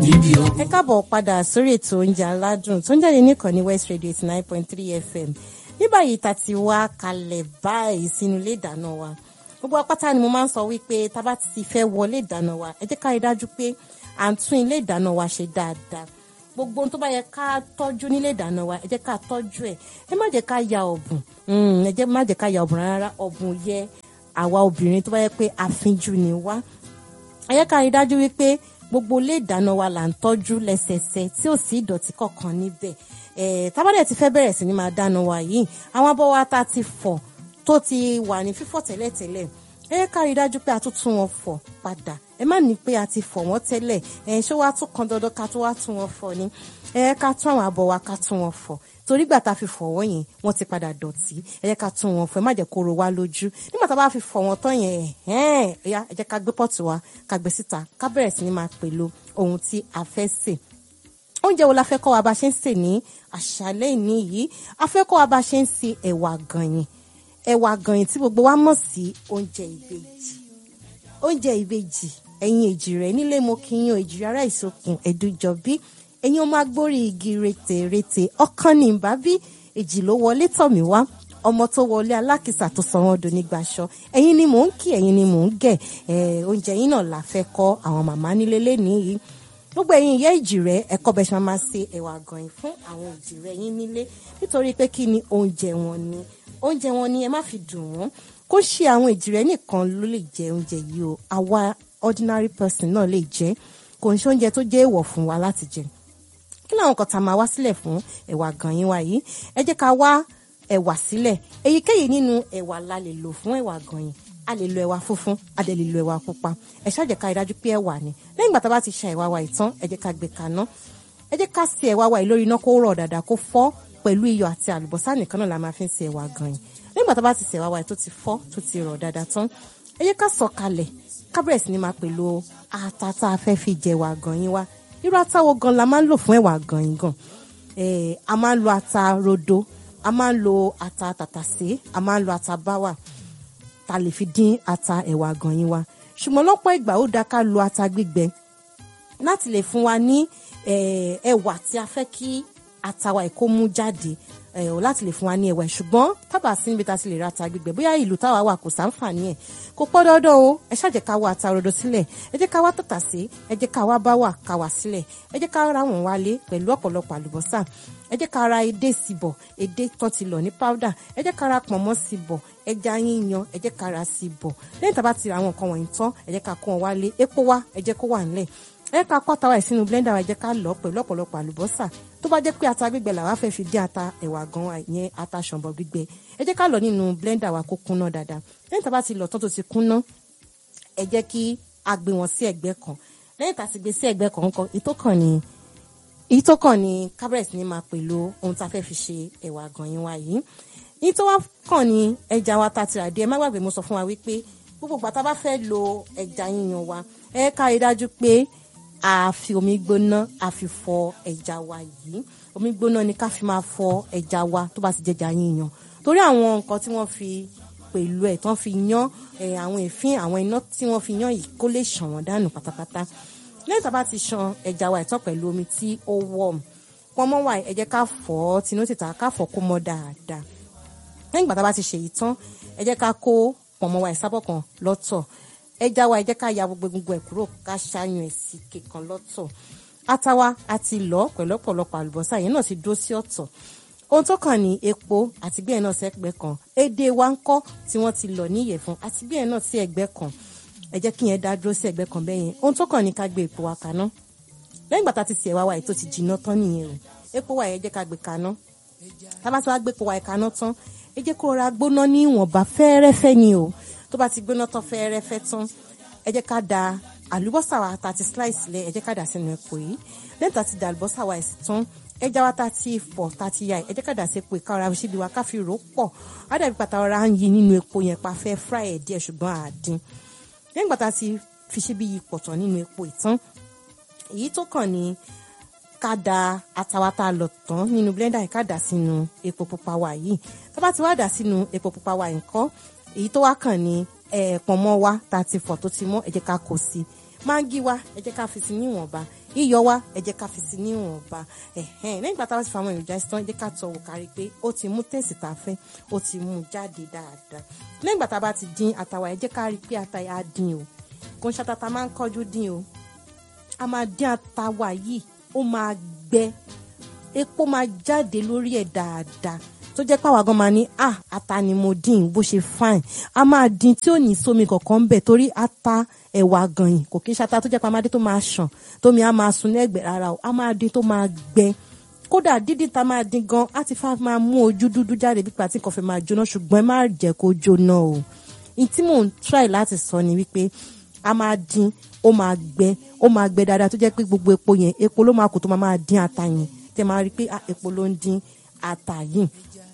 níbi o. ẹ káàbọ̀ padà sórí ètò oúnjẹ aládùn tó ń jáde nìkan ní west radio eighty nine point three fm ní báyìí ta ti wá kalẹ̀ báyìí sínú ilé ìdáná wa gbogbo apáta ni mo máa ń sọ wípé tá bá ti fẹ́ wọlé ìdáná wa ẹ jẹ́ ká rí dájú pé à ń tún ilé ìdáná wa ṣe dáadáa gbogbo ohun tó bá yẹ ká tọ́jú nílé ìdáná wa ẹ jẹ́ ká tọ́jú ẹ̀ ẹ má jẹ́ ká ya ọ̀bùn Mm, ẹ jẹ́ má jẹ́ ká ya ọ̀bùn rárá ọ̀bùn yẹ àwa obìnrin tó bá yẹ pé àfinjú ni wá ẹ jẹ́ ká rí dájú wípé gbogbo ilé ìdáná wa là ń tọ́jú lẹ́sẹẹsẹ tí ò sí ìdọ̀tí kankan níbẹ̀ ẹ̀ tábàdẹ̀ ti fẹ́ bẹ̀rẹ̀ sí ni máa dáná wa yìí àwọn abọ́ wa tá ti fọ̀ tó ti wà ní fífọ̀ tẹ́lẹ̀tẹ́lẹ̀ ẹ jẹ́ ká rí dájú pé a tún tún wọn fọ̀ padà ẹ má ní pé a ti fọ̀ wọ́n tẹ́lẹ̀ ẹ̀ ṣé wàá tún kan dandan ká tó wá tún wọn fọ̀ ni ẹ jẹ́ ká tún àwọn abọ́ wa ká tún wọn fọ̀ torí gbà tá a fi fọ̀ wọ́n yẹn wọ́n ti padà dọ̀tí ẹ jẹ́ ká tún wọn fọ̀ ẹ má jẹ́ kó ro wá lójú nígbà tá a bá fi fọ̀ wọ́n tán yẹn ẹ̀hẹ́n ẹ̀yà ẹ jẹ́ ká gbé pọ́ọ̀tù wa ká gbé síta ká bẹ̀rẹ̀ sí ni máa pèlò ohun tí a fẹ́ sè oúnjẹ wo la fẹ́ kọ́ wa bá ṣe ń sè ní àṣálẹ́ ìní yìí a fẹ́ kọ́ wa bá ṣe ń sè ẹ̀wà gànyìn ẹ̀wà gànyìn tí gbogbo wa mọ̀ sí oúnjẹ ìbejì oúnjẹ ìbejì ẹ̀yin èjì rẹ̀ nílé mo kí yín o èjì ara ìsokùn ẹ̀dùjọ́bí ẹ̀yin ọmọ agbórí igi rètè rètè ọkàn ní ìbábí èjì ló wọlé tọ̀ mí wá ọmọ tó wọlé alákìsà tó sọ wọn dòní gbaṣọ ẹ̀yin ni mò ń kí ẹ̀yin ni mò ń gẹ̀ ẹ̀ oúnjẹ yín náà la fẹ́ kọ́ àwọn màmá nílé lẹ́nìí yìí gbogbo ẹ̀yin ìyá ìjì rẹ ẹ̀kọ́ bẹ ṣe máa ṣe ẹ̀wà gànyìn fún àwọn ìjì rẹ yín nílé nítorí pé kí ni oúnjẹ wọn ni oúnjẹ wọn ni ẹ má fi dùn wọn kó ṣe àwọn ìjì rẹ nìkan ló lè jẹ oúnjẹ yìí o àwa ordinary person náà lè jẹ kò ń ṣe oúnjẹ tó jẹ́ èèwọ̀ fún wa láti jẹ kí làwọn kan tá a máa wá sílẹ̀ fún ẹ̀wà gànyìn wa yìí ẹ jẹ́ ká wá ẹ̀wà sílẹ̀ èyíkéyìí nínú ẹ̀wà la lè lò fún ẹ̀wà gànyìn a lè lo ẹ̀wà funfun a lè lo ẹ̀wà pupa ẹ ṣáà jẹ́ ká rí dájú pé ẹ̀wà ni lẹ́yìn ìgbà tá a bá ti ṣa ẹ̀wà wa ìtàn ẹ jẹ́ ká gbé kaná ẹ jẹ́ ká sè ẹ̀wà wa yìí lórí iná kó rọ̀ dáadáa kó fọ́ pẹ̀lú iyọ̀ àti àlùbọ́sà nìkan náà la máa fi ń sè ẹ̀wà gànyìn lẹ́yìn ìgbà tá a bá ti sè ẹ̀wà wa yìí tó ti fọ́ tó ti rọ̀ dáadáa tán ẹ jẹ́ ká sọ̀ kalẹ̀ ká bẹ̀rẹ̀ sí ni máa pèlò ata tá a fẹ́ fi jẹ ẹ̀wà gànyìn wa irú ata wo gan la máa ń lò fún ẹ̀wà gànyìn gan a máa ń lo ata rodo a máa ń lo ata tàtàsé a máa ń lo ata báwà ta lè fi dín ata ẹ̀wà gànyìn wa ṣùgbọ́n lọ́pọ̀ ìgbà ó dáa ká lo ata gbígbẹ láti lè fún wa ní ẹ̀wà tí a fẹ́ kí ata wa kó mú jáde láti lè fún wa ní ẹ̀wà ṣùgbọ́n tábà sí níbi tá a ti lè ra ata gbígbẹ bóyá ìlú táwa wà kò sáǹfààní ẹ̀ kò pọ́ dọ́dọ́ o ẹ ṣáà jẹ́ ká wá ata rodo sílẹ̀ ẹ jẹ́ ká wá tàtàsé ẹ jẹ́ ká wá báwà ká wá sílẹ̀ ẹ jẹ́ ká ra wọn wálé pẹ̀lú ọ̀pọ̀lọpọ̀ àlùbọ́sà ẹ jẹ́ ká ra edé síbọ̀ edé tó ti lọ̀ ní powder ẹ jẹ́ ká ra pọ̀nmọ́ síbọ̀ ẹja yíyan ẹ jẹ́ ká ra síbọ̀ lẹ́yìn tá a bá ti ra àwọn nǹkan wọ̀nyí tán ẹ jẹ́ ká kó wọn wálé epo wá ẹ jẹ́ kó wà nílẹ̀ ẹ jẹ́ ká kó ata wa ẹ̀ sínú blender wa ẹ jẹ́ ká lọ̀ pẹ̀lú ọ̀pọ̀lọpọ̀ àlùbọ́sà tó bá jẹ́ pé ata gbígbẹ làwa fẹ́ fi dín ata ẹ̀wà gan yẹn ata ṣọ̀bọ̀ gbígbẹ ẹ jẹ́ ká lọ̀ nínú blender wa kó kúnná dáadáa lẹ́yìn tá a bá ti lọ̀ tán tó ti kúnná ẹ jẹ́ kí a gbé wọn sí ẹ̀gbẹ́ kan lẹ́yìn tá a ti gbé sí ẹ̀gbẹ́ kan kan ìtókàn ni èyí tó kàn ní kábẹ̀rẹ̀sì ní máa pèlò ohun tá a fẹ́ fi ṣe ẹ̀wà gànyìn wa yìí èyí tó wá kàn ní ẹja wa tá a ti rà dé ẹ má gbàgbé mo sọ fún wa wípé gbogbo ìgbà tá a bá fẹ́ lo ẹja yíyan wa ẹ ká rí dájú pé a fi omi gbóná a fi fọ ẹja wa yìí omi gbóná ni ká fi máa fọ ẹja wa tó bá ti jẹja yíyan torí àwọn nǹkan tí wọ́n fi pẹ̀lú ẹ̀ tán fi yán àwọn èéfín àwọn iná tí wọ́n fi yán yìí kó lè ṣàn wọ́n dànù pátápátá lẹ́yìn tá a bá ti ṣan ẹja wa ìtàn pẹ̀lú omi tí ó wọ̀m pọnmọ́ wa ẹ jẹ́ ká fọ̀ ọ́ tinú tìta ká fọ̀ kó mọ́ dáadáa lẹ́yìn ìgbà tá a bá ti ṣèyí tán ẹ jẹ́ ká kó pọnmọ́ wa ìsábọ̀ kan lọ́tọ̀ ẹja wa ẹ jẹ́ ká ya gbogbo egungun ẹ̀ kúrò ká ṣàyàn ẹ̀ sí kékan lọ́tọ̀ ata wa a ti lọ̀ pẹ̀lú ọ̀pọ̀lọpọ̀ àlùbọ́sà yẹn náà ti dúró sí ọ̀tọ̀ ohun tó kàn ní epo àti bí ẹ̀ náà sí ẹgbẹ́ kan èdè wa ń kọ́ tí wọ́n ti lọ̀ ní ìyẹ̀fun àti bí ẹ̀ náà sí ẹgbẹ́ kan ẹ jẹ́ kí yẹn dá dúró sí ẹ̀gbẹ́ kan bẹ́yẹn ohun tó kàn ní ká gbé epo wa kaná lẹ́yìn gbàtà ti sè wá wa yìí tó ti jiná tán nìyẹn o epo wa yẹn jẹ́ ká gbé kaná tábà tí wàá gbé epo wa yẹn kaná tán ẹ jẹ́ kó ra gbóná ní ìwọ̀nba fẹ́ẹ́rẹ́fẹ́ ni o tó bá ti gbóná tán fẹ́ẹ́rẹ́fẹ́ tán ẹ jẹ́ ká da àlùbọ́sà wa tá ti slice lẹ̀ ẹ jẹ́ ká dà sínú epo yìí lẹ́yìn tá ti da àlùbọ́sà wa sí tán ẹja wa tá ti fọ̀ tá ti ya ẹ jẹ́ ká dà sí epo ìka ọ̀rá síbi wa ká fi rò pọ̀ á dàbí pàtà ọ̀rá ń yí nínú epo yẹn pa fẹ́ fry ẹ̀ díẹ̀ ṣùgbọ́n àdín lẹ́yìn gbàtà ti fi síbi yìí pọ̀tọ̀ nínú epo ìtàn èyí tó kàn ní ká da atawata lọ tán nínú blender yìí ká dà sínú epo pupa wa yìí tá bá ti wá dà sínú epo pupa wa nǹkan èyí tó wá kàn ní pọ̀nmọ́ wa tá a ti fọ̀ tó ti mọ́ ẹ jẹ́ ká kó sí máńgí wa ẹ jẹ́ ká fi sí níwọ̀nba iyọ̀ wa ẹ jẹ́ ká fi sí níwọ̀nba ẹ̀hẹ́n lẹ́yìn ìgbà tá a bá ti fa àwọn èròjà ìsìtàn ẹ jẹ́ ká tọ́ wò kárí pé ó ti mú tẹ̀sí tá a fẹ́ ó ti mú jáde dáadáa lẹ́yìn ìgbà tá a bá ti dín ata wa ẹ jẹ́ ká rí pé ata yà á dín o kò ń ṣàtàtà máa ń kọ́jú dín o a máa dín ata wa yìí ó máa gbẹ epo máa jáde lórí ẹ̀ dáadáa tó jẹ́ pàwọn gan máa ní ah ata ni mo dín bó ṣe fine a máa dín tí ò ní sómi kankan ń bẹ̀ torí ata ẹ̀wà gànyìn kò kí n ṣata tó jẹ́ pàmádé tó máa ṣàn tómi á máa sun lẹ́gbẹ̀ẹ́ rárá o a máa dín tó máa gbẹ kódà dídín ta máa dín gan á ti fà máa mú ojú dúdú jáde bí pàtí kan fẹ́ máa jóná ṣùgbọ́n ẹ má jẹ́ kó jóná o n tí mò ń try láti sọ ni wípé a máa dín ó máa gbẹ ó máa gbẹ dáadáa tó jẹ́ pé gbogbo epo yẹn epo ló máa kù tó máa máa dín ata yẹn tẹ́ máa rí i pé epo ló ń dín ata yìí